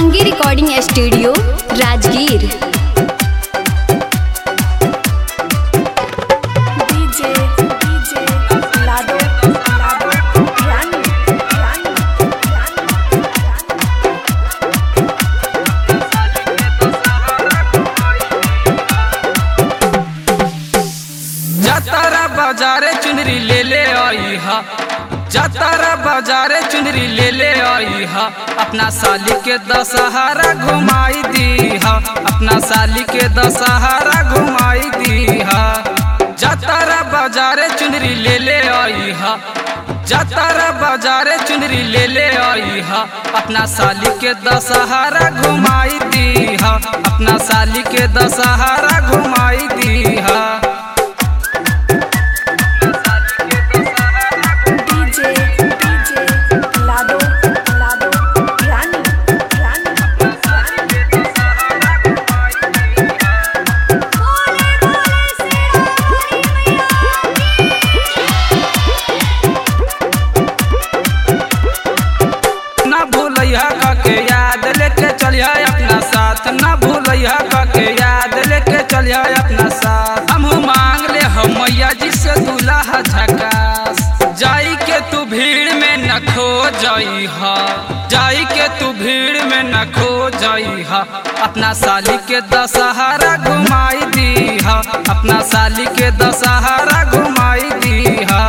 उमंगी recording studio Rajgir DJ DJ लाडो लाडो रानी रानी रानी जातारा बाजारे चुनरी ले ले आई हा जातारा बाजारे चुनरी ले ले आई हा अपना साली के दशहरा घुमाई दी हा अपना साली के दशहरा घुमाई दी हा जातारा बाजारे चुनरी ले ले आई हा जातारा बाजारे चुनरी ले ले आई हा अपना साली के दशहरा घुमाई दी हा अपना साली के दशहरा घुमाई दी हा डीजे डीजे लाडो लाडो रानी रानी रानी ना भूलिया के याद लेके चलिया अपना साथ ना भूलिया के याद लेके चलिया अपना साथ हम मांग ले हम मैया जी से दूल्हा झकास जाई के तू भीड़ में न खो जाई हा जाई के तू भीड़ में न खो जाई हा अपना साली के दशहरा घुमाई दी हा अपना साली के दशहरा घुमाई दी हा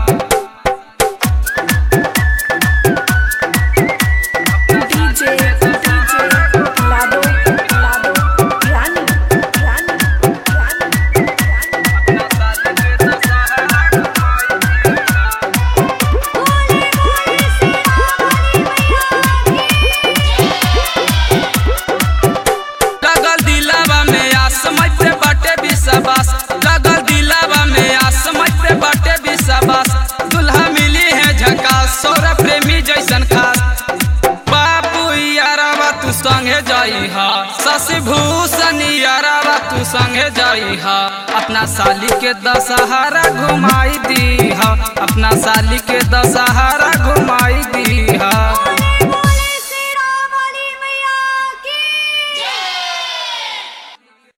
डीजे डीजे लाडो लाडो रानी रानी रानी रानी लगल दिलावा में आसमय पे बाटे विश्वास लगल दिलावा में आसमय पे बाटे विश्वास दुल्हा मिली है झकास सौरभ प्रेमी जैसन खास बाबू यारावा तू संगे जाई हा शशि भूषण यारावा तू संगे जाई हा अपना साली के दशहरा घुमाई दी हा अपना साली के दशहरा